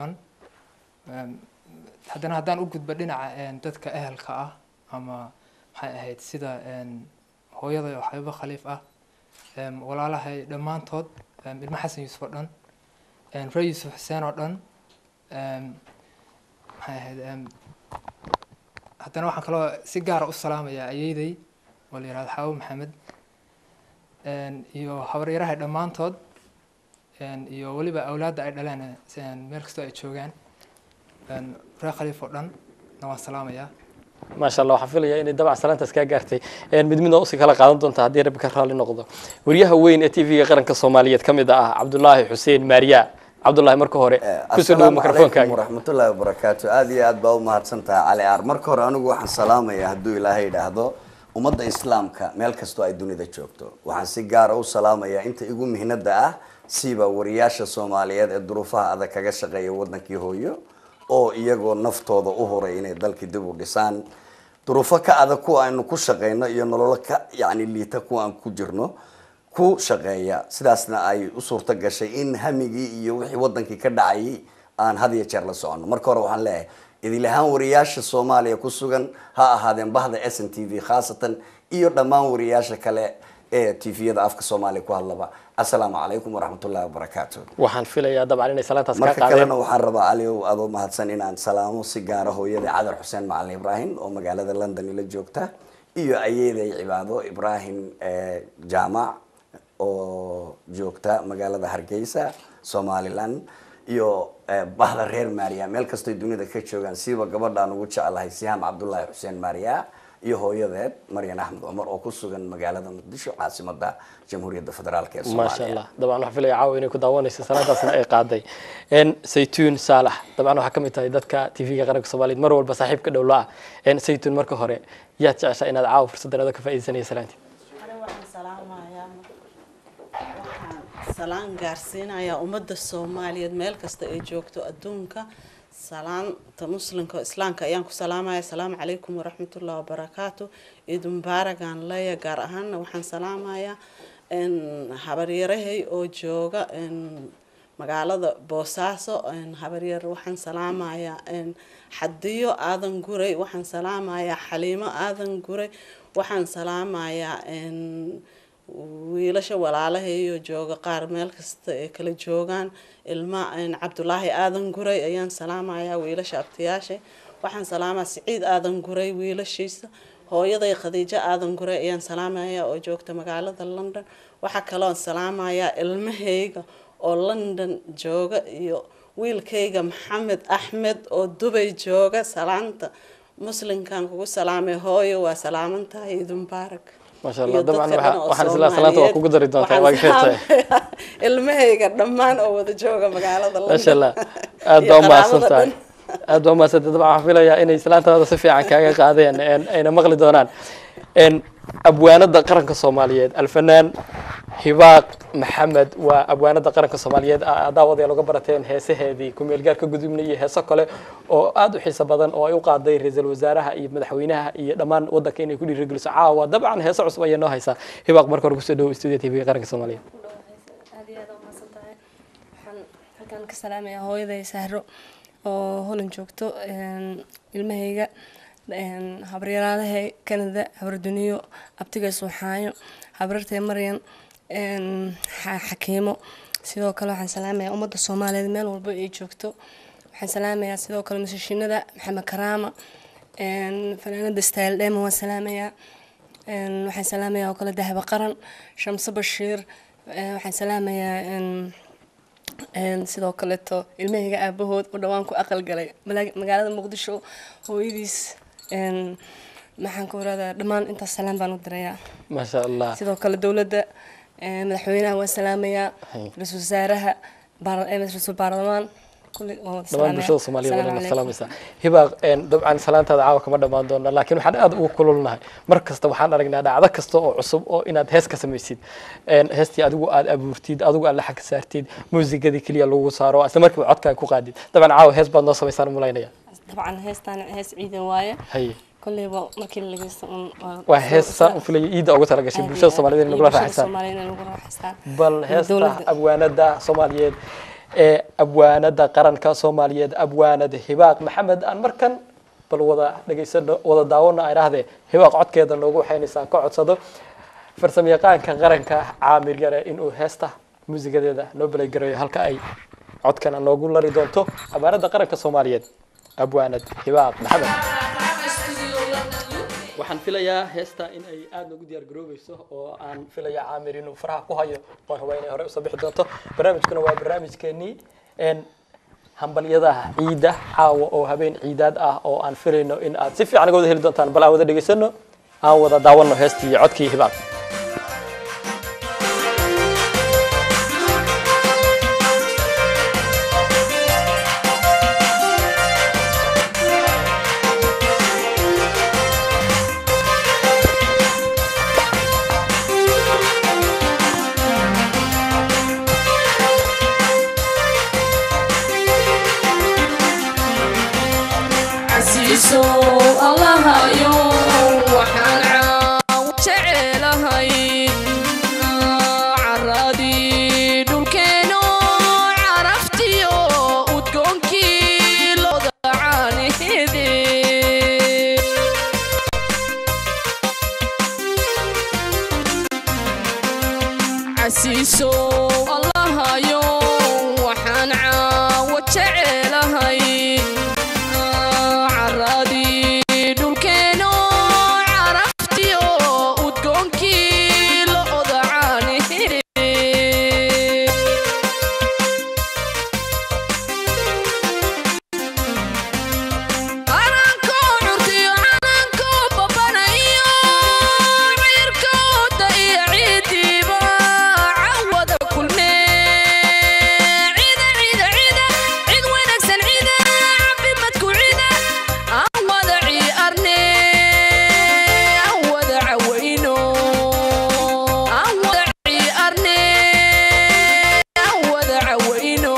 Em, haddana haddaan u gudbo dhinaca en, dadka ehelka ah ama maxay ahayd sida en, hooyaday oo xabiibo khaliif ah em, walaalahay dhammaantood em, ilmo xasan yuusuf oo dhan en, ree yuusuf xuseen oo dhan em, maxay ahayd em, haddana waxaan kaloo si gaara u salaamayaa ayeydey oo la yihahdo xaabo maxamed en, iyo habaryarahay dhammaantood en, iyo weliba awlaadda ay dhaleen en, meel kastoo ay joogaan en, reer khaliif oo dhan na waan salaamayaa maasha allah waxaan filayaa inay dabac salaantaas kaa gaartay Een, mid midna usii kala qaadan doonta haddii rabbi ka raalli noqdo wariyaha weyn ee t v-ga qaranka soomaaliyeed ka mid ah cabdulaahi xuseen maariya cabdulaahi marka hore kusoo dhawo asalaamu calaykum mikrofonkaaga waraxmatullaahi wabarakaatu aad iyo aad baa u mahadsantahay cali aar marka hore anigu waxaan salaamayaa hadduu ilaahay idhaahdo ummadda islaamka meel kastoo ay dunida joogto waxaan si gaara u salaamayaa inta igu mihnada ah siiba wariyaasha soomaaliyeed ee duruufaha adag kaga shaqeeya wadankii hooyo oo iyagoo naftooda u horay inay dalkii dib u dhisaan duruufo ka adag kuwa aynu ku shaqeyno iyo nololo ka yacni liita kuwa aan ku jirno ku shaqeeya sidaasna ay u suurto gashay in hamigii iyo wixii wadankii ka dhacayay aan had iyo jeer la soconno marka hore waxaan leeyahay idil ahaan wariyaasha soomaaliya ku sugan ha ahaadeen bahda s n t v khaasatan iyo dhammaan wariyaasha kale ee t v-yada afka soomaaliya ku hadlaba assalaamu calaykum waraxmatullahi wabarakaatu waxaan filayaa dabcan inay salaantaas kaa marka qaadeen kalena waxaan rabaa aliow adoo mahadsan inaan salaamo si gaara hooyada cadar xuseen macalin ibraahim oo magaalada london ila joogta iyo ayeeday cibaado ibraahim eh, jaamac oo joogta magaalada hargeysa somaliland iyo eh, bahda reer maariya meel kastoy dunida ka joogaan siiba gabadhaan ugu jeclahay sihaam cabdullaahi xuseen maariya iyo hooyadeed maryan axmed cumar oo ku sugan magaalada muqdisho caasimada jamhuuriyadda federaalk ee maasha soomaaliya allah dabcan waxaan filaya caawa inay ku daawanayso salaantaasna ay qaaday Een, saytuun saalax dabcan waxaa ka mid tahay dadka t v-ga qaranka soomaaliyeed mar walba saaxiibka dhowla ah Een, saytuun marka hore yaad jeceshaa inaad caawa fursaddan adoo ka faa'iidaysanaya salaantii Aniga waxaan salaamayaa waxaan salaan gaarsiinayaa ummadda soomaaliyeed meel kasta ay joogto adduunka salaanta muslimka oo islaamka ayaan ku salaamaya asalaamu calaykum waraxmatullahi wabarakaatu ciid mubaaragaan leeya gaar ahaanna waxaan salaamayaa n habaryarahay oo jooga n magaalada boosaaso n habaryar waxaan salaamayaa n xadiyo aadan guray waxaan salaamayaa xaliimo aadan guray waxaan salaamayaa n wiilasha walaalahayo jooga qaar meel kasta ay kala joogaan ilma n cabdulaahi aadan guray ayaan salaamayaa wiilasha abtiyaasha waxaan salaamayaa siciid aadan guray wiilashiisa hooyaday khadiijo aadan guray ayaan salaamayaa oo joogta magaalada london waxaa kaloon salaamayaa ilmahayga oo london jooga iyo wiilkayga maxamed axmed oo dubay jooga salaanta muslimkan kugu salaamay hooyo waa salaamantahay ciid mubaarak maasha allah iyo dabcan dadka waxaa- dhan oo waxaan isla salaanta waa kugu dari doontaa waa Waxaan gartay salaamayaa ilmahayga dhammaan oo wada jooga magaalada London. maasha allah aad Iyo baa umahadsan qaraabada tahay dhan. aad baa umahadsan tahay dabcan waxaan filayaa inay salaantaada si fiican kaaga qaadeen een, ayna maqli doonaan Een, abwaanada qaranka soomaaliyeed alfanaan hibaaq maxamed waa abwaanada qaranka soomaaliyeed a- daawadayaal uga barateen heesaheedii ku-meelgaarka gudubna iyo heeso kale oo aad u xiiso badan oo ay u qaaday ra-iisul wasaaraha iyo madaxweynaha iyo dhammaan wadanka inay ku dhiirigeliso caawa dabcan heeso cusub ayay noo haysaa hibaaq marka hore kusoo dhawo studio tv qaranka soomaaliyeed aad iyo aad u mahadsan tahay waxaan halkan ka salaamayaa hooyaday sahro oo holan joogto een, ilmahayga een, habaryaraalahay canada habarduniyo abtigay suuxaayo habarartay maryan een, xa- xakiimo sidoo kale waxaan salaamayaa ummadda soomaaliyeed meel walba ay joogto waxaan salaamayaa sidoo kale musashinada maxamed karaama een, fanaanada style dema waan salaamayaa een, waxaan salaamayaa oo kale dahaba qaran shamse bashiir een, waxaan salaamayaa een, een, sidoo kaleeto ilmahayga aabahood oo dhawaan ku aqal galay Malaag- magaalada muqdisho hooyadiis een, maxaan ku iradaa dhammaan intaas salaam baan u dirayaa maasha allah sidoo kale dowladda een, madaxweynaha waan salaamayaa Hay. ra-iisul wasaaraha baar- een, ra-iisul baarlamaan kulli waan wada dhammaan salaamayaa. bulshada soomaaliyeed Asalaamu waa calaykum. salaamaysaa hibaaq een, dabcan salaantaada caawa kama dhammaan doona laakiin waxaan aad ugu kululnahay mar kasta waxaan aragnaa dhacdo kasta oo cusub oo inaad hees ka samaysid Een, heestii adigu aad abuurtid adigu aad laxag ka saartid muusigadii keliya lagu saaro isla markiiba codkaaga ku qaadid dabcan caawa hees baad noo samaysaan u malaynaya dabcan heestaan hees ciidan waaye haye kolleyba markii la dhageysto un waa hees saan u filaya iida ugu talagashay bulshada soomaaliyeed in nagula raaxaysaan soomaaliyeed in lagu raaxaystaan bal heesta Dowladda. abwaanada soomaaliyeed ee abwaanada qaranka soomaaliyeed abwaanad hibaaq maxamed aan markan bal wada dhegaysano wada daawano ay dhahdee hibaaq codkeeda noogu waxaynaysaa ka codsado farsamayaqaanka qaranka caamir yare inuu heesta muusigadeeda noo balagareeyo halka ay codkana noogu lari doonto abwaanada qaranka soomaaliyeed abwaanad hibaaq maxamed waxaan filayaa heesta in ay aada noogu diyaar garoobeyso oo aan filayaa caamir inuu faraha ku hayo oon huba inay hore usoo bixi doonto barnaamijkuna waa barnaamijkeenii n hambalyada ciida caawa oo habeen ciidaad ah oo aan filayno in aad si fiican uga wada heli doontaan bal aan wada dhegaysano aan wada daawano heestii iyo codkii hibaaq casiiso allahayo waxaan caaw jecelahay caradii dhulkeeno caraftiyo udgoonkii looda caanihede casiiso allahayo waxaan caawo jecelahay caradii dhulkeeno caraftiyo udgoonkii looda caanihede calanko curtiyo calanko babanayo ciirkooda iyo ciidiiba cawada kulme cida cida cida cid wanaagsan cida cafimadku cida aan wada ciarne aan wada cawayno aan wada ciarne aan wada cawayno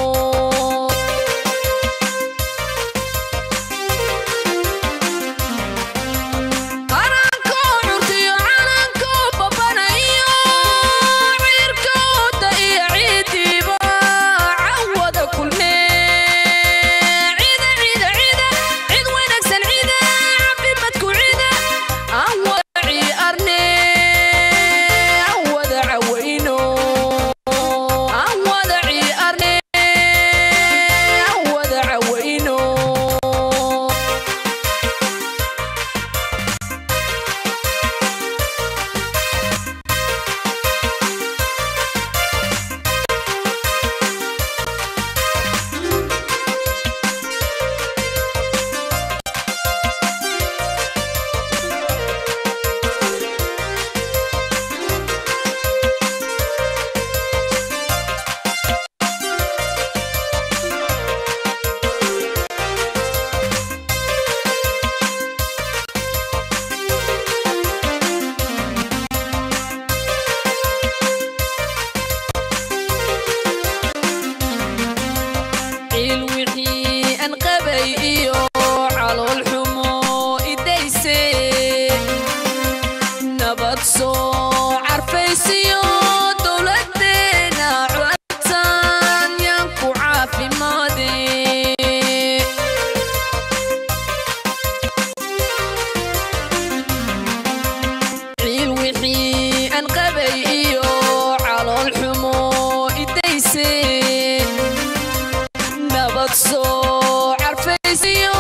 calanko curtiyo calanko babanayo ciirkooda iyo ciidiiba cawada kulme cida cida cida cid wanaagsan cida cafimadku cida aan wada ciarne aan wada cawayno aan wada ciarne aan wada cawayno ciil wixii aan qabay iyo calool xumo idayse nabad soo carfaysiyo dowladeena codsan yaan ku caafimaade ciil wixii aan qabay iyo calool xumo idayse nabad soo carfaysiyo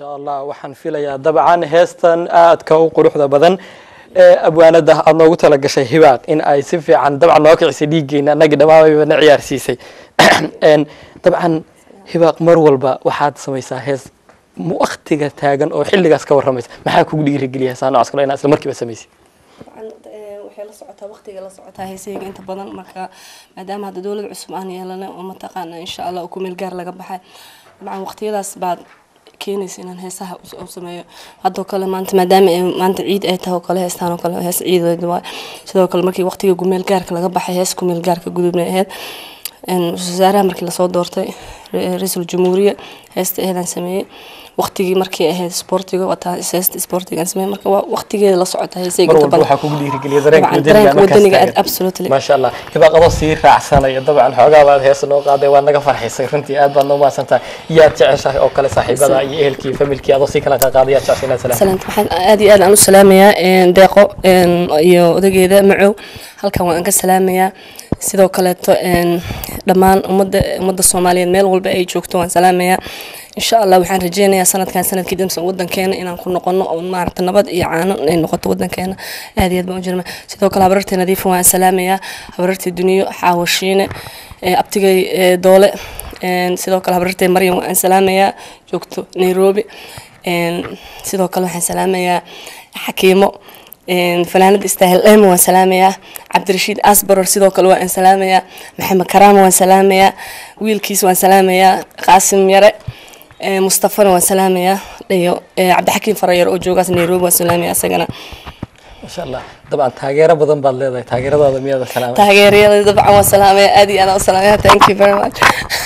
insha allah waxaan filayaa dabcan heestan aadka u quruxda badan ee abwaanada aad noogu talagashay hibaaq in ay si fiican dabcan noo kicisay dhiiggeena annagii dhammaanbayba na ciyaarsiisay Een, dabcan hibaaq mar walba waxaad samaysaa hees waktiga taagan oo xilligaas ka warramaysa maxaa kugu dhiirigeliya heesaa noocaas kale inaad isla markiiba samaysid dabcan eh, waxay la socotaa waqtiga la socotaa heesayga inta badan marka maadaama hadda dowlad cusub aan yeelana oo mataqaana insha allah ku meel gaar laga baxay dabcan waqtiyadaas baad keenaysa inaan heesaha u- u sameeyo haddoo kale maanta maadaama ay maanta ciid ay tahay oo kale heestaan oo kale hees ciideed waay sidoo kale markii waqtiga gumeel gaarka laga baxay hees kumeel gaarka gudubnay ahayd een, ra-iisul wasaaraha markii lasoo doortay ra- ra-iisul jumhuuriya heesta aheedaan sameeyey waqtigii markii ahayd sportiga wataa heesta sportigaan sameeyey marka waa waqtigeeda la socota heesayga mar inta walba badan waxaa kugu dhiirigeliya dareenka Dabcan, wadaniga dareenka markaas wadaniga taagan. absolutely. maasha allah hibaaq adoo sii raacsanaya dabcan xoogaa baad heesa noo qaaday waa naga farxisay runtii aad baad noo mahadsantahay yaad jeceshahay oo kale saaxiibada iyo ehelkii iyo familkii adoo sii kala qaaday yaad jeceshay inaad salaam salaanta waxaan aad iyo aad aan u salaamayaa een, deeqo een, iyo odageeda macow halkan waan ka salaamayaa sidoo kaleeto een, dhammaan ummadda ummadda soomaaliyeed meel walba ay joogto waan salaamayaa insha allah waxaan rajeynayaa sanadkan sanadkii dambe wadankeena inaan ku noqono oo maaragta nabad iyo caano ay noqoto wadankeena aad iyo aad baan u jirma sidoo kale habarartii nadiifa waan salaamayaa habarartii duniyo xaawashiine ee, abtigay ee, doole een, sidoo kale habarartii maryam waan salaamayaa joogto nairobi een, sidoo kale waxaan salaamayaa xakiimo een, fanaanada istaahil ema waan salaamayaa cabdirashiid asbaror sidoo kale waan salaamayaa maxamed karaama waan salaamayaa wiilkiis waan salaamayaa qaasim yare ee, mustafana waan salaamayaa iyo ee, cabdixakiim farayar oo joogaas nairobi waan salaamayaa isagana maasha allah dabcan taageero badan baad leedahay taageeradaada miyaada salaamay taageerayada dabcan waan salaamayaa aad iyo aad aan u salaamaya thank you very much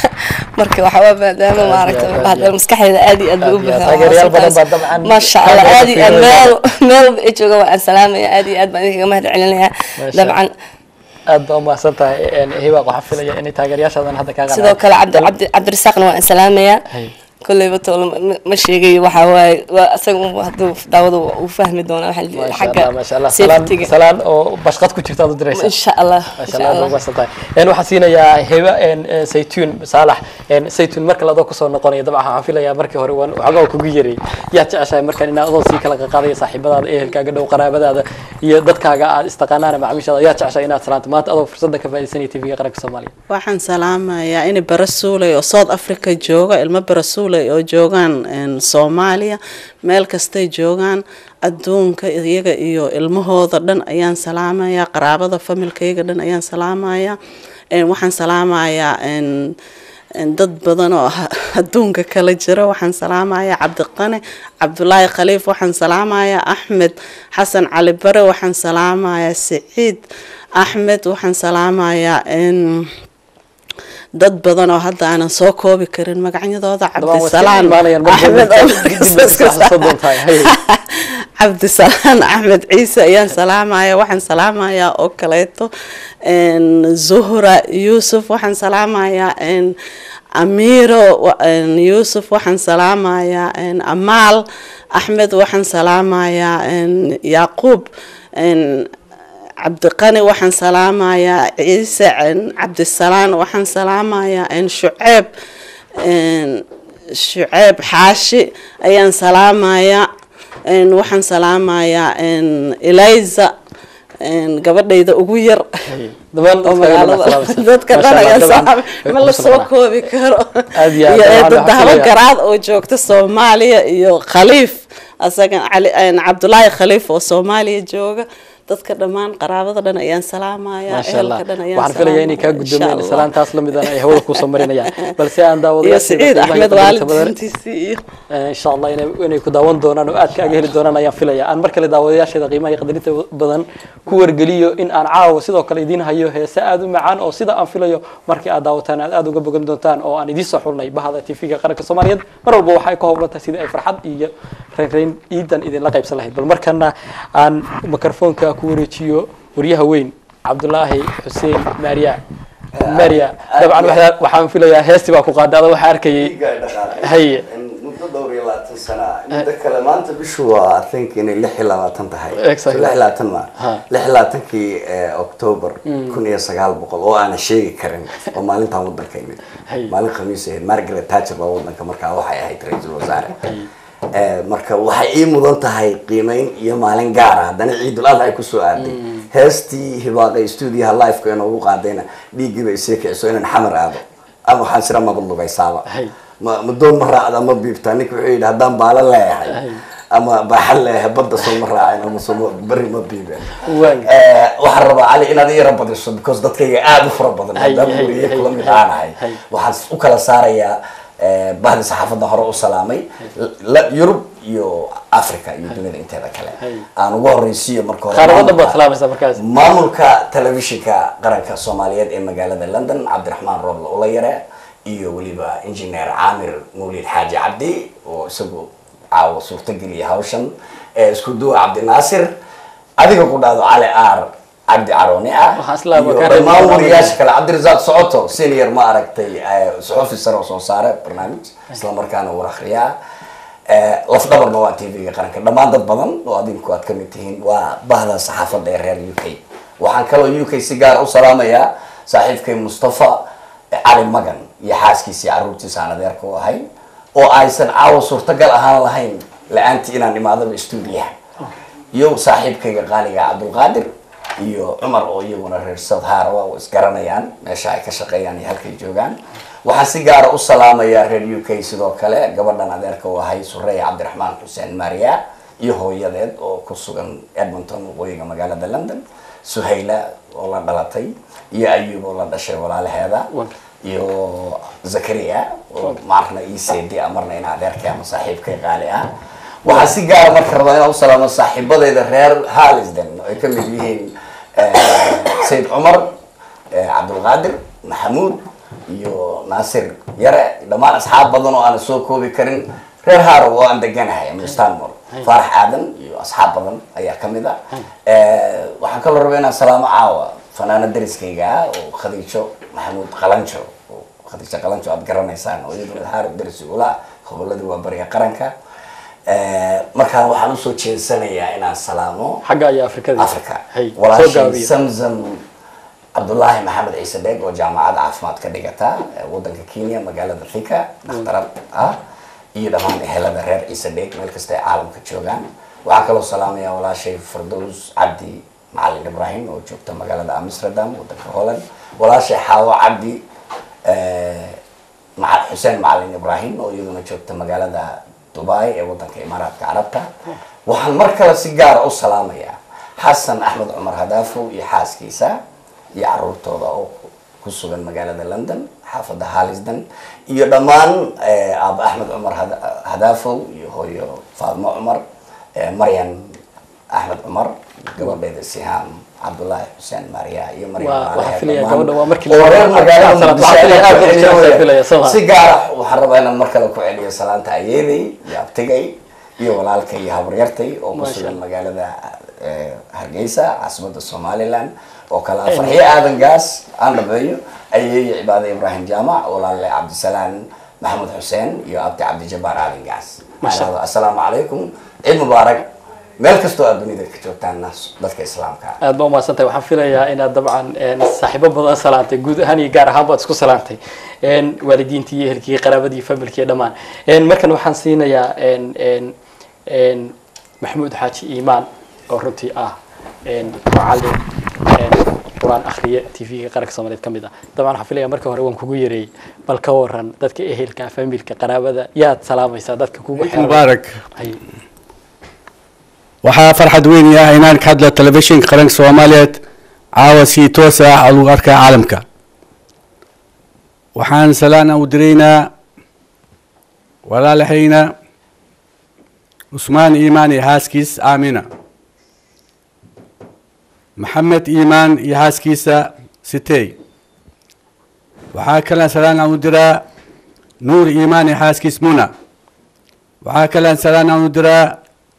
marka waxaa waa maadaama Aad iyo maaragta aad, aad hadda iyo maskaxdeeda aad iyo aad bay u Aad iyo aad. buuxdaa Taageerayaal badan baa dabcan maasha allah aad aad uga iyo aad meel fiirinaya. meel walba ay jooga waan salaamaya aad iyo aad baan idinkaga mahad celinayaa Maasha dabcan aad baa umahadsan tahay Een, hibaaq waxaa filaya inay taageerayaashaadan hadda kaa sidoo kale cabdi cabdi cabdirasaaqna waan salaamayaa Hay. kolleyba toole ma- ma sheegayo waxaa waaye waa asaga un hadduu daawada uu fahmi doonaa waxaa la maasha xagga allah maasha allah salaan safetyga salaan oo bashqad ku jirta aad u diraysaa insha allah maasha insha allah aad allah umahadsan tahay Een, waxaan siinayaa heba een, een, saytuun saalax een, saytuun marka ladoo kusoo noqonaya dabcan waxaan filayaa markii hore waan waxoogaa kugu yaray yaad jeceshahay markaan inaad adoo sii kala qaadaya saaxiibadaada ehelkaaga dhow qaraabadaada iyo dadkaaga aad istaqaanaan macaamiishaada yaad jeceshahay inaad salaanto maanta adoo fursadda ka faa'iidaysanaya tv-ga qaranka soomaaliya waxaan salaamayaa in barasuulay oo south africa jooga ilmo barasuulay oo joogaan een, soomaaliya meel kastay joogaan adduunka iyaga iyo ilmahooda dhan ayaan salaamayaa qaraabada familkayga dhan ayaan salaamayaa Een, waxaan salaamayaa een, een, dad badan oo ha- adduunka kala jira waxaan salaamayaa cabdiqane cabdulaahi khaliif waxaan salaamayaa axmed xasan cali bare waxaan salaamayaa siciid axmed waxaan salaamayaa een, dad badan oo hadda aanan soo koobi karin magacyadooda Dabcan waa iska cabdisalaan imaanayaan mar axmed walba. oo Dib bay iska xasuusan doontaa. Hay. cabdisalaan axmed ciise ayaan salaamaya waxaan salaamayaa oo kaleeto een, zuhra yuusuf waxaan salaamayaa een, amiiro wa- een, yuusuf waxaan salaamayaa een, amaal axmed waxaan salaamayaa een, yaaquub een, cabdiqani waxaan salaamayaa ciise een, cabdisalaan waxaan salaamayaa een, shuceeb een, shuceeb xaashi ayaan salaamayaa een, waxaan salaamayaa een, eliza een, gabadhayda ugu yar Dabaan oo dadkaaga dhan magaalada salaameysa. dadka Maasha dhan Allah, ayaan dabcan salaamay way ma ku la soo salaamay. koobi karo Aad iyo aad, iyo dabcan eedo waxaan dahabo filayaa- garaad oo joogta soomaaliya iyo khaliif asagan cali een, cabdulaahi khaliif oo soomaaliya jooga dadka dhammaan qaraabada dhan ayaan salaamayaa maasha allah ehelka dhan ayaan waxaan filayaa inay kaa salaamayaa, insha guddoomeen Allah. salaantaas la midana ay hawada kusoo marinayaan balse aan iyo daawadayaasheeda siciid qiimaha iyo axmed qadarinta badan waalidintiisii iyo Eh, insha allah inay inay ku daawan doonaan oo aad kaaga heli doonaan ayaan filaya aan mar kale daawadayaasheeda qiimaha iyo qadarinta badan ku wargeliyo in aan caawa sidoo kale idiin hayo heese aad u macaan oo sida aan filayo markii aad daawataan aad aad uga bogan doontaan oo aan idiin soo xulnay bahada tv-ga qaranka soomaaliyeed mar walba waxay ka howlan tahay sidii ay farxad iyo reynreyn ciidan idinla qaybsan lahayd bal markana aan mikrofoonka ku wareejiyo waryaha weyn cabdulaahi xuseen maariya maariya dabcan waxaa- waxaan filayaa heestii baa ku qaaday adoo waxaa arkayay haye muddo dhowr iyo labaatan sana muddo kale maanta bishu waa i think inay lix iyo labaatan tahay Exactly. lix iyo labaatan ma Ha. lix iyo labaatankii eh, october kun iyo sagaal boqol oo aanan sheegi karin oo maalintan wadanka imid Hay. maalin khamiis ahayd margaret thatcher baa wadanka markaa waxay ahayd ra-iisul wasaare Eh, marka waxay ii mudan tahay qiimeyn iyo maalin gaara haddana ciidul adha ay kusoo aaday heestii hibaaqay stuudiyaha liveka inoogu qaadayna dhiiggiiba isii kiciso inaan xamar aado ama waxaan sira maba lugaysaaba Hay. ma ma doon ma raacda ma biibtaa ninka wuxuu yidhi haddaan baala leeyahay Hay. ama baaxan leeyahay badda soo ma raacin ama soo ma- berri ma biibeen Waan- Eh, waxaan rabaa cali inaad ii rabadiso because dadkayga aada u fara badan Hay, maadaama hay, weriye hay, kula mid hay, aanahay hay. waxaan u kala saarayaa eh, bahdi saxaafadda hore u salaamay la- yurub iyo africa iyo dunida inteeda kale Hay. aan ugu horeysiiyo marka hore qaarada baad maamulka- salaamaysaa markaas maamulka telefishinka qaranka soomaaliyeed ee magaalada london cabdiraxmaan rooble ulayare iyo weliba engineer caamir mawlid xaaji cabdi oo isagu caawa suurtageliya hawshan ee isku duwa cabdinaasir adiga ku dhahdo cali aar cabdi carooni ah Waxaan isla iyo ka reebay dhammaan barnaamijka. wariyaasha kale cabdirasaaq socoto senior ma aragtay eh, suxufi sare oo soo saare barnaamij islamarkaana war akhriyaa Eh, lafdhabarna waa tv-ga qaranka dhammaan dad badan oo adinku aad kamid tihiin waa bahda saxaafadda ee reer u k waxaan kaloo u k si gaar u salaamayaa saaxiibkay mustafa eh, cali magan iyo xaaskiisii caruurtiisa aan adeerka u ahay oo aysan caawa suurtagal ahaan lahayn la-aantii inaan imaadaba stuudiyaha iyo saaxiibkayga qaaliga cabdulqaadir iyo cumar oo iyaguna reer south harawa oo isgaranayaan meesha ay ka shaqeeyaan iyo halkay joogaan waxaan si gaara u salaamayaa reer u k sidoo kale gabadhan adeerka u ahay sureya cabdiraxmaan xuseen maria iyo hooyadeed oo ku sugan edmonton waqooyiga magaalada london suhayla oo la dhalatay iyo ayub oo la dhashay walaalaheeda iyo zakaria oo marna ii seedi ah marna in adeerkay ama saaxiibkay qaali ah waxaan si gaara marka rabaa inaan u salaamo saaxiibadeyda reer halisden oo ay kamid yihiin eh, sayid cumar eh, cabdulqaadir maxamuud iyo naasir yare dhammaan asxaab badan oo aan soo koobi karin reer harow oo aan deganahay ama stanmore faarax aadan iyo asxaab badan ayaa kamid ah Eh, waxaan kaloo rabaa inaan salaamo caawa fanaana dariskayga ah oo khadiijo maxamuud qalanjo oo khadiijo qalanjo aad garanaysaan oo iyaduna harow daris ugula ah goboladii waa bariga qaranka Eh, markaan waxaan usoo jeensanayaa inaan salaamo xagga ayaa afrikada africa hay soo walaashii gaabiya samsam cabdullaahi maxamed ciise dheeg oo jaamacadda caafimaad ka dhigata ee wadanka kenya magaalada thika dhakhtarad ah iyo dhammaan ehelada reer ciise dheeg meel kasta ay caalamka joogaan waxaan kaloo salaamaya walaashay fardows cabdi macalin ibrahim oo joogta magaalada amsterdam wadanka holland walaashay xaawo cabdi eh, maca- xuseen macalin ibrahim oo iyaduna joogta magaalada dubai ee wadanka imaaraadka carabta waxaan mar kale si gaara u salaamayaa xasan axmed cumar hadaafo iyo xaaskiisa iyo caruurtooda oo ku sugan magaalada london xaafadda halisden iyo dhammaan eh, aaba axmed cumar Hada- hadaafow iyo hooyo faadmo cumar eh, maryan axmed cumar gabadheeda sihaam cabdullaahi xuseen maria iyo maryan Waa- Maalehe waxaa filaya dhammaan. gabadha waa markii oo la- reer magaalada Waxaa Muqdisho filaya aad aad ku u celiyo jecel weeye. filaya, Soomaa. si gaara waxaan rabaa inaan mar kale ku celiyo salaanta ayeeday iyo abtigay iyo walaalkay iyo habaryartay oo ku Masha sugan magaalada eh, hargeysa caasimada somaliland oo kale ah farxiyo aadan gaas aan dhabeeyo ayeeyo cibaade ibrahim jaamac walaale cabdisalaan maxamed xuseen iyo abdi cabdijabaar aadan gaas Masha Waxaan assalaamu calaykum ciid mubaarak meel kastoo aad dunida ka joogtaana dadka islaamka ah. aad ba umahadsan tahay waxaan filayaa inaad dabcan een, saaxiibo badan salaantay guud ahaan iyo gaar ahaan baad isku salaantay een, waalidiintii iyo ehelkii qaraabadii familkii iyo dhammaan een, markan waxaan siinayaa een, een, een, maxamuud xaaji iimaan oo runtii ah een, macallin een, qur-aan akhriye tv-ga qaranka soomaaliyeed ka mid ah dabcan waxaan filayaa marka hore waan kugu yareeyey bal ka waran dadka ehelka familka qaraabada yaad salaamaysaa dadka kugu ciid xeeran mubaarak Hay. waxaa farxad weyn ah inaan ka hadlo telefishinka qaranka soomaaliyeed caawa si toos ah lagu arkaa caalamka waxaan salaan u diraynaa walaalahayna cusmaan iimaan iyo haaskiis aamina maxamed iimaan iyo haaskiisa sitey waxaa kale salaan u diraa nuur iimaan iyo haaskiis muna waxaa kale salaan u diraa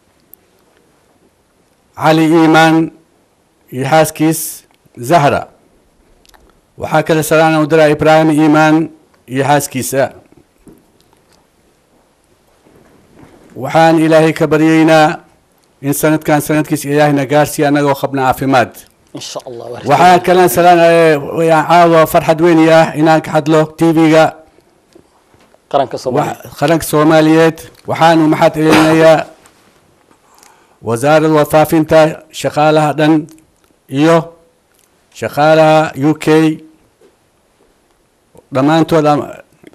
cali iimaan iyo xaaskiis zahra waxaa kale salaan u diraa ibraahim iimaan iyo xaaskiisa waxaan ilaahay ka baryaynaa in sanadkan sanadkiisa ilaahayna gaarsiiya annagoo qabna caafimaad in sha allah waa waxaa kale salaan caawa farxad weyn ah inaan ka hadlo tv-ga qaranka soomaaliya Wax- qaranka soomaaliyeed waxaanu maxad celinayaa wasaaradda warfaafinta shaqaalaha dhan iyo shaqaalaha u k dhammaantood am-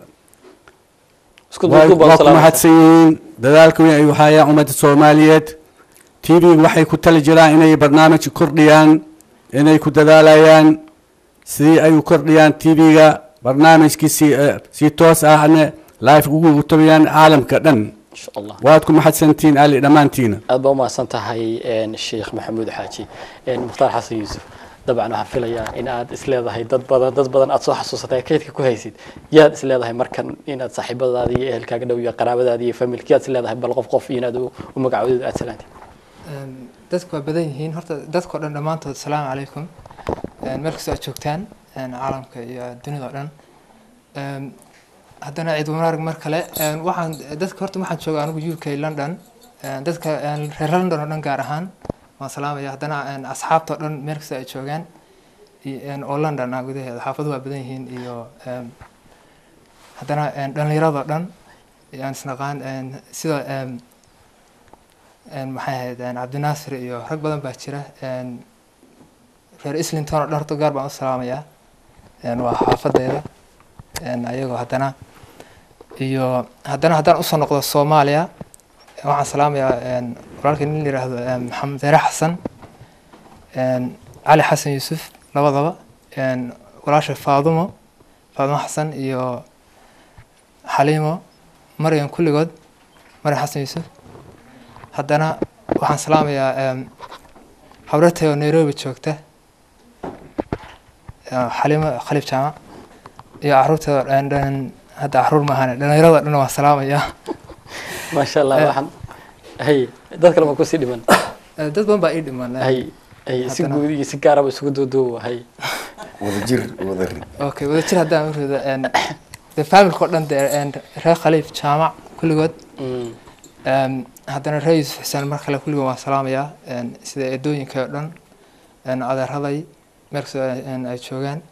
isku waa duuduub baa waa ku salaameysa. mahadsan yihiin dadaalka weyn ay u hayaan ummadda soomaaliyeed t v waxay ku tali jiraan inay barnaamij kordhiyaan inay ku dadaalayaan sidii ay u kordhiyaan t v-ga barnaamijkii si eh, si toos ahne live ugu tabiyaan caalamka dhan insha allah waad ku mahadsantihiin ali dhammaantiina aad baa umahadsan tahay een, sheekh maxamuud xaaji een, mukhtaar xasan yuusuf dabcan waxaan filayaa in aad isleedahay dad badan dad badan aad soo xasuusatay kaydka ku haysid yaad isleedahay markan inaad saaxiibadaadii iyo ehelkaaga dhow iyo qaraabadaadii iyo familki yaad isleedahay bal qof qof iyo inaad u u magacoodeed aad salaantid Een, dadku waa badan yihiin horta dadkao dhan dhammaantood asalaamu calaykum Een, meel kastoo aad joogtaan een, caalamka iyo dunida oo dhan Een, haddana ciid wanaag mar kale Een, waxaan dadka horta waxaan joogaa anigu u k london Een, dadka een, reer london oo dhan gaar ahaan waan salaamaya haddana een, asxaabta oo dhan meel kastoo ay joogaan iyo- een, oo london ah gudaheeda xaafaduhu waa badan yihiin iyo een, haddana een, dhallinyarada oo dhan yaan isnaqaan een, sida een, een, maxay ahayd een, cabdinaasir iyo rag badan baa jira een, reer islington oo dhan horta gaar baan u salaamayaa een, waa xaafadeeda een, ayagoo haddana iyo haddana haddaan usoo noqdo soomaaliya waxaan salaamayaa een, walaalkii nin la yiraahdo een, maxamed deere xasan een, cali xasan yuusuf labadaba een, walaasha faadumo faadumo xasan iyo xaliimo maryan kulligood maryan xasan yuusuf haddana waxaan salaamayaa em, habratay oo nairobi joogta eh, xalimo khaliif jaamac iyo caruurta dhan dhan hadda caruur maahane dhallinyarada dhan waan salaamayaa maasha allah Eh. waxaan hay dad kale ma kusii dhiman Eh, dad badan baa ii dhiman eh. hay hay si Haddana- guud iyo si gaaraba isugu duuduuba hay wadajir wadari okay wadajir haddaan u rido en, de familka oo dhan de en, reer khaliif jaamac kulligood Mm. Em, haddana reer yuusuf xuseen mar kale kulligood waan salaamayaa en, sida eedooyinka oo dhan en, adeeraday meel kastoo ay- en, ay joogaan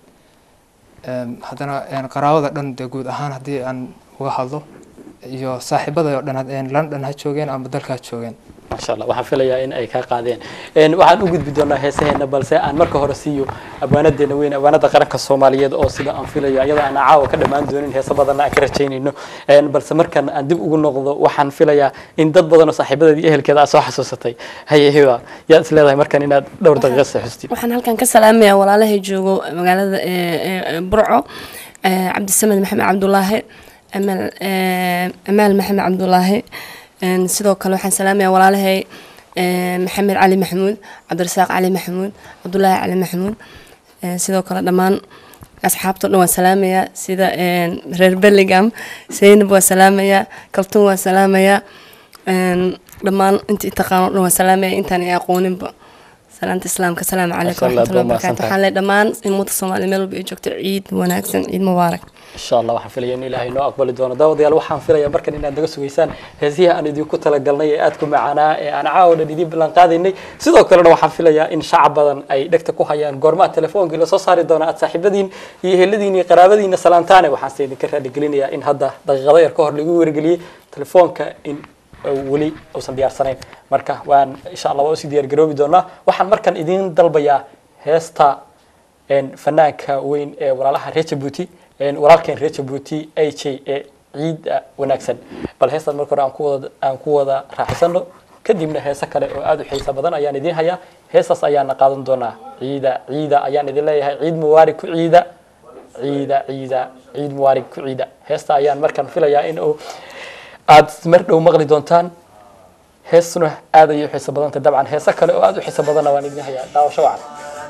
Em, haddana en, qaraabada dhan dee guud ahaan haddii aan uga hadlo iyo saaxiibada oo dhan had- en, london ha joogeen ama dalka ha joogeen maasha allah waxaan filayaa in ay kaa qaadeen Een, waxaan u gudbi doonaa heesaheena balse aan marka hore siiyo abwaanadeena weyn abwaanada qaranka soomaaliyeed oo sida aan filayo iyada aan caawa ka dhammaan doonin heesa badanna aan ka rajaynayno Een, balse markan aan dib ugu noqdo waxaan filayaa in dad badan oo saaxiibadeeda iyo ehelkeeda aad soo xasuusatay haye hiba yaad is leedahay markan inaad dhowr daqiiqa saxustid waxaan halkan ka salaamayaa walaalahay joogo magaalada ee, ee, burco ee, cabdisamed maxamed cabdulaahi amaal ee, amaal maxamed cabdulaahi Een, sidoo kale waxaan salaamayaa walaalahay ee, maxamed cali maxamuud cabdirasaaq cali maxamuud cabdulaahi cali maxamuud Ee, sidoo kale dhammaan asxaabta o dhan waan salaamayaa sida een, reer bellingham zaynab waan salaamayaa kaltun waan salaamayaa Een, dhammaan inta taqaan o dhan waan salaamaya intaan i aqooninba salaanta islaamka asalaamu calaykum Masha Allah, waraxmatullahi aad baa wabarakaatu mahadsantahay. waxaan leeyahay dhammaan ummadda soomaaliya meel walba ay joogto ciid wanaagsan ciid mubaarak insha allah waxaan filaya in ilaahay noo aqbali doono daawadayaal waxaan filayaa markan inaad naga sugaysaan heesihii aan idinku talagalnay ee aadku macaanaa ee aan caawa dhan idiin ballan qaadaynay sidoo kalena waxaan filayaa in shacab badan ay dhegta ku hayaan goormaa telefoonkii lasoo saari doona aad saaxiibadiin iyo eheladiin iyo qaraabadiina salaantaane waxaan se idinka raaligelinayaa in hadda daqiiqado yar ka hor lagu wargeliyey telefoonka in uu weli uusan diyaarsanayn marka waan insha allah waa usii diyaar garoobi doonaa waxaan markan idiin dalbayaa heesta een, fanaanka weyn ee walaalaha reer jabuuti een, walaalkeen reer jabuuti a j ee ciida wanaagsan bal heestan marka hore aan ku wada aan ku wada raaxaysano kadibna heese kale oo aad u xiisa badan ayaan idiin hayaa heestaas ayaana qaadan doonaa ciida ciida ayaan idin leeyahay ciid mubaarig ku ciida ciida ciida ciid mubaarig ku ciida heesta ayaan markan filayaa in uu aad mar dhow maqli doontaan heestuna aad ayay u xiiso badantay dabcan heese kale oo aad u xiiso badanna waan idin hayaa daawasho wacan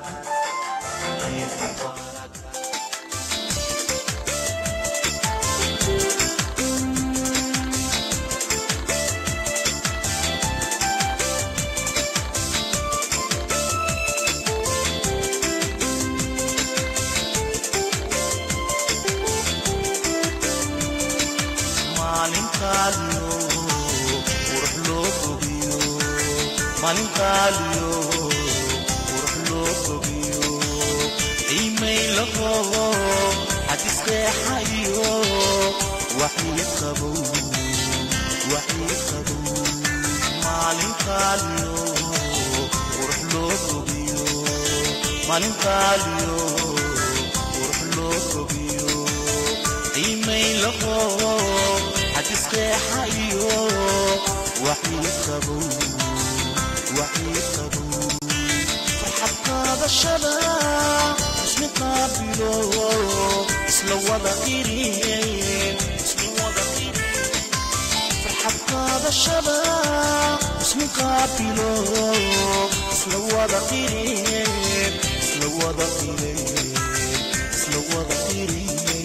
maalintaaliyo qurux loo bogiyo maalintaaliyo qurux loo bogiyo qiimay la qabo xadisqeexayo waxii waxii qabow waxii qabow maalinkaaliyo qurux loo fogiyo maalinkaaliyo qurux loo fogiyo qiimay laho xadisqeexa iyo waxii qabow waxii qabow farxad qaadashada ismi qaabilo isla wada qiriyeen ismi wada qiriyeen farxad qaadashada ismi qaabilo isla wada qiriyeen isla wada qiriyeen isla wada qiriyeen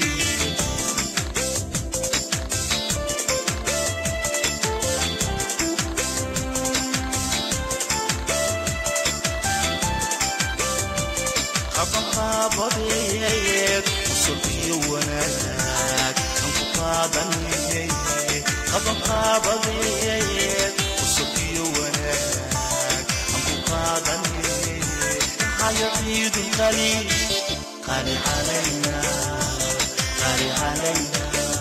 qabanqaabadeed usul iyo wanaag aan ku qaadanayay qabanqaabadeed usul iyo wanaag aan ku qaadanayay haya ciidul qali qali calayna qali calayna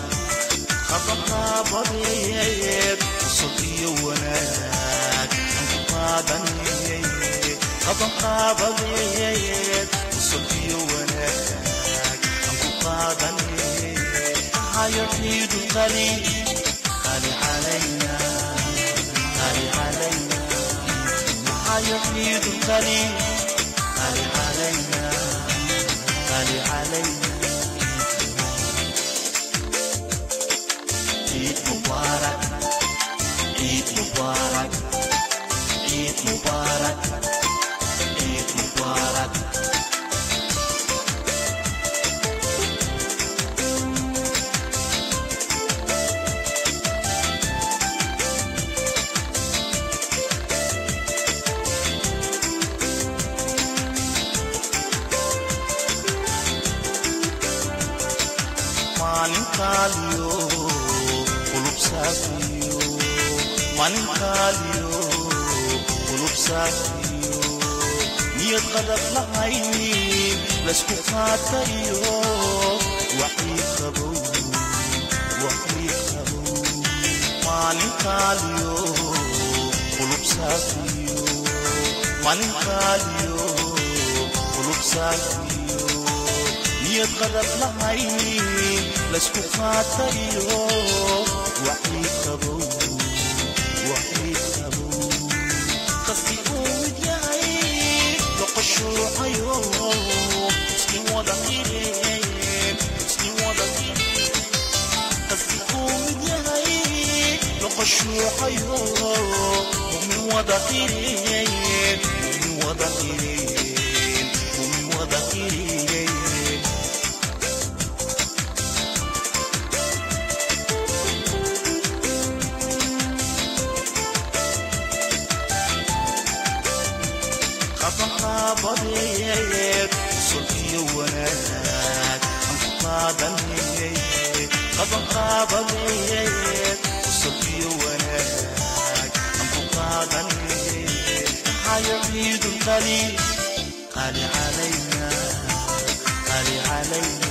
qabanqaabadeed usul iyo wanaag aan ku qaadanayay qabanqaabadeed usul iyo wanaag aan ku qaadanayay hayo ciidul qali qali calayna qali calayna hayo ciidul qali qali calayna qali calayna ciid mubaarak ciid mubaarak ciid mubaarak ciid mubaarak maalinkaaliyo qulub saafiyo maalinkaaliyo qulub saafiyo niyad qadab lahaynin laysku qaatayo waxii qabow waxii qabow maalinkaaliyo qulub saafiyo maalinkaaliyo qulub saafiyo niyad qadab lahaynin laysku qaatayo waxii qabow waxii qabow qasdi uu mid yahay loqoshuucayo iskin wada qireen iskin wada qireen qasdi uu mid yahay loqoshuucayo mumin wada qireen mumin wada qireen mumin wada qireen qabanqaabadeed usul iyo wanaag aan ku qaadanayay qabanqaabadeed usul iyo wanaag aan ku qaadanayay hayo ciidul qali qali calayna qali calayna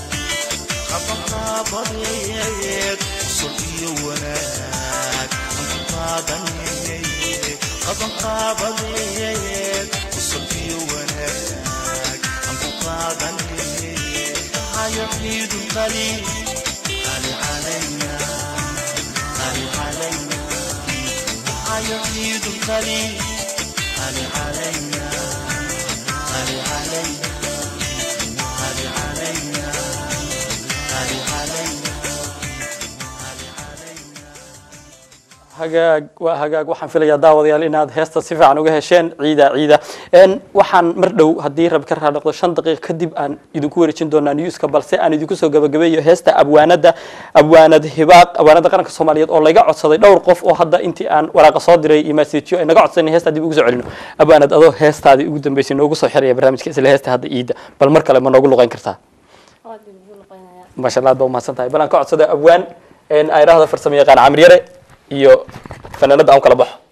qabanqaabadeed usul iyo wanaag aan ku qaadanayay qabanqaabadeed usul iyo wanaag aan ku qaadanayay hayo ciidul qali qali calayna qali calayna hayo ciidul qali qali calayna qali calayna qali calayna qali calayna qali calayna hagaag waa hagaag waxaan filayaa daawadayaal inaad heesta si fiican uga hesheen ciida ciida n waxaan mar dhow haddii rabi ka raa noqdo shan daqiiq kadib aan idinku wareejin doonaa newska balse aan idinku soo gabagabeeyo heesta abwaanada abwaanad hibaaq abwaanada qaranka soomaaliyeed oo laga codsaday dhowr qof oo hadda intii aan waraaqa soo diray iyo messageo ay naga codsanay heesta dib ugu soo celino abwaanad adoo heestaadii ugu dambeysay noogu soo xiraya barnaamijka isla heesta hadda iida bal mar kale ma noogu luqeyn kartaa maasha allah aad baa umahadsan tahay bal aan ka codsada abwaan ay idhaahda farsamo yaqaan camir yare iyo fanaanada aan kala baxo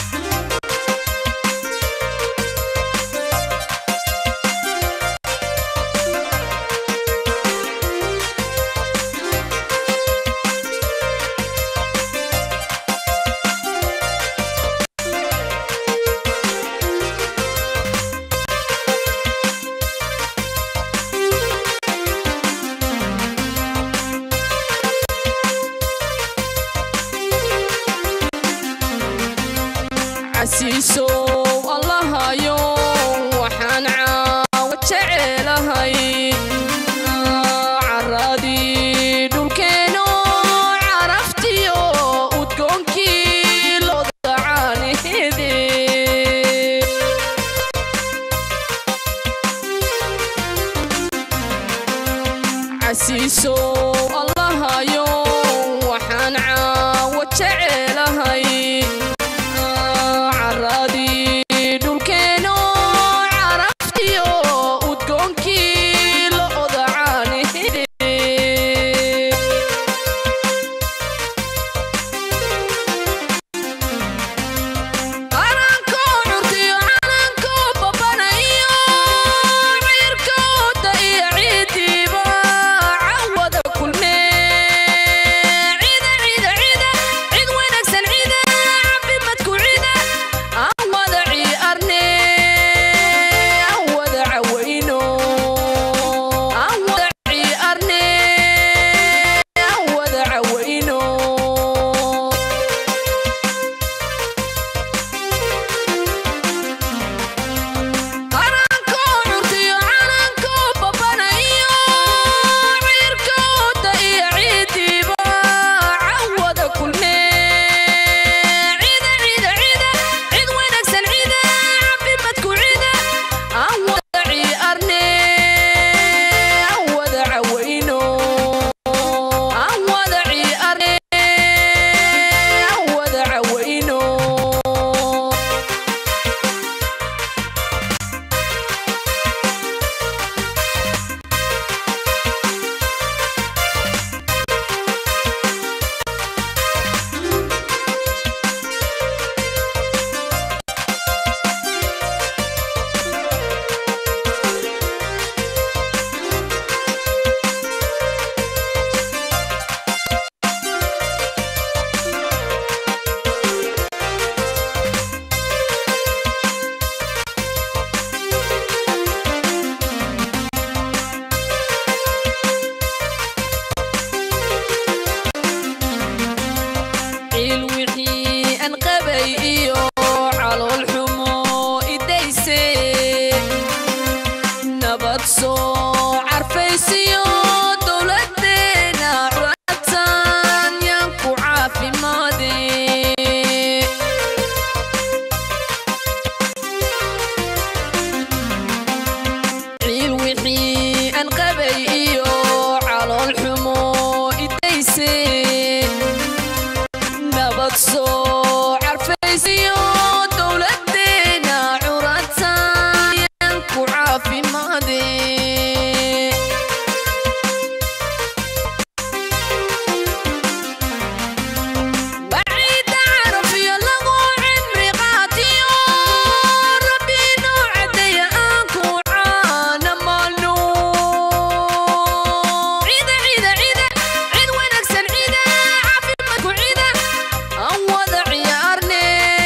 Thank casiiso allahayo waxaan caawa jecelahay caradii dhulkeeno caraftiyo udgoonkii looda caanihede casiiso allahayo waxaan caawa jecelahay caradii dhulkeeno caraftiyo udgoonkii looda caanihede qaranko curtiyo calanko babanayo ciirkooda iyo ciidiiba cawada kulme cida cida cida cid wanaagsan cida caafimadku cida aan wada ciarne aan wada cawayno aan wada ciarne aan wada cawayno qaranko curtiyo calanko babanayo ciirkooda iyo ciidiiba cawada kulme cida cida cida cid wanaagsan cida caafimadku cida aan wada ciarne aan wada cawayno aan wada ciarne aan wada cawayno ciil wixii aan qabay iyo calool xumo idayse nabad soo carfaysiyo dowladeena curatan yaan ku caafimaade ciil wixii aan qabay iyo calool xumo idayse nabad soo carfaysiyo dowladeena curatan yaan ku caafimaade وعيد عرفي لغو عمري قاتيو ربي نوع دي أنكو عانا مالو عيدة عيدة عيدة عيد وين أكسن عيدة عافي مكو عيدة أوض عيارني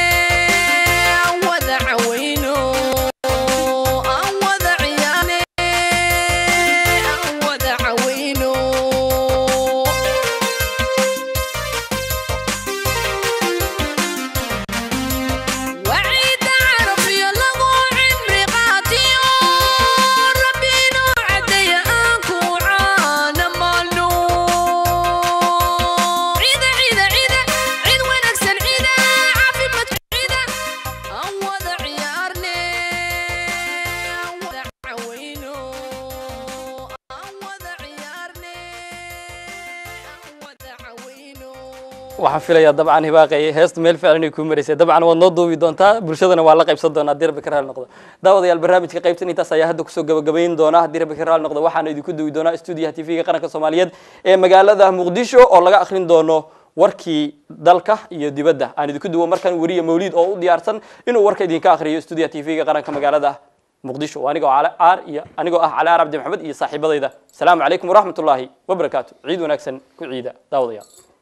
أوض عوينو أوض عيارني أوض عوينو وعيد عرفي لغو عمري قاتيو ربي نوع دي أنكو عانا مالو عيدة عيدة عيدة عيد وين أكسن عيدة عافي ما عيدة أوض عيارني أوض عوينو أوض عيارني أوض عوينو waxaan filayaa dabcan hibaaqay heesta meel fiican inay kuu maraysay dabcan waad noo duubi doontaa bulshadana waa la qaybsan doonaa haddii rabbi ka raali noqdo daawadayaal barnaamijka qaybtan intaas ayaa hadda kusoo gabagabayn doona haddii rabbi ka raali noqdo waxaana idinku duwi doonaa stuudiyaha tv-ga qaranka soomaaliyeed ee magaalada muqdisho oo laga akhrin doono warkii dalka iyo dibadda aan idinku duwo markan weriye mawliid oo u diyaarsan inuu warka idinka akhriyo stuudiyaha tv-ga qaranka magaalada muqdisho waa anigoo cali aar iyo anigoo ah cali aar cabdi maxamed iyo saaxiibadayda asalaamu calaykum waraxmatullaahi wabarakaatu ciid wanaagsan ku ciida daawadayaal